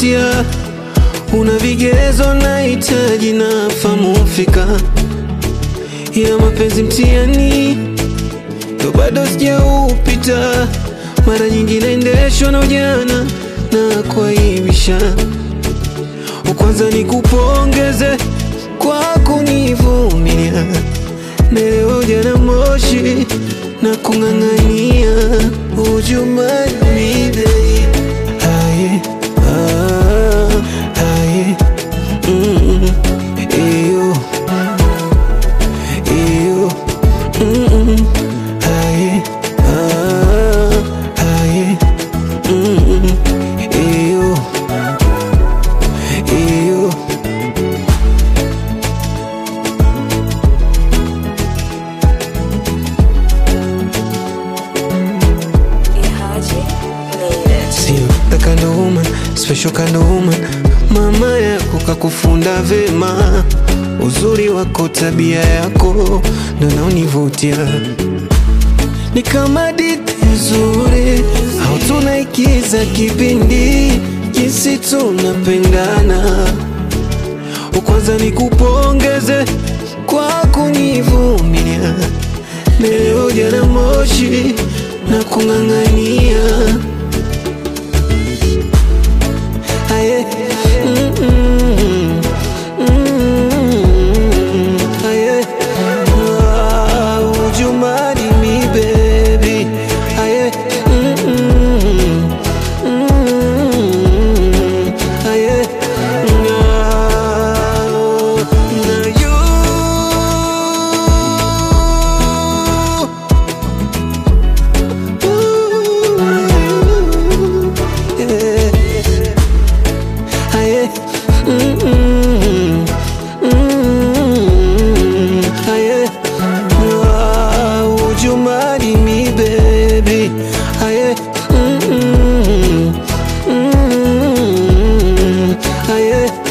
unanivutia, una vigezo nahitaji na famu fika, ila mapenzi mtihani ndo bado sijaupita. Mara nyingi naendeshwa na ujana na kuaibisha. Kwanza nikupongeze kwa kunivumilia, naelewa ujana moshi na kung'ang'ania ujumani babe. Aye, ah, aye, mm, eyo, eyo, mm, aye, ah, aye, mm, eyo, eyo. Ihaji made it. Sio the kind of woman, special kind of woman. Mama yako kakufunda vema, uzuri wako, tabia yako ndo naonivutia. Ni kama diti nzuri au tunaikiza kipindi, jinsi tunapendana. Kwanza nikupongeze kwa kunivumilia, leo jana moshi na kung'ang'ania Aye. Mm, mm, mm, aye. Ah, would you marry me, baby? Aye. Mm, mm, mm, aye. Ah, now you Ooh, yeah. Aye. Mm, mm, mm, aye. Ah, would you marry me, baby? Aye. Mm, mm, mm, aye.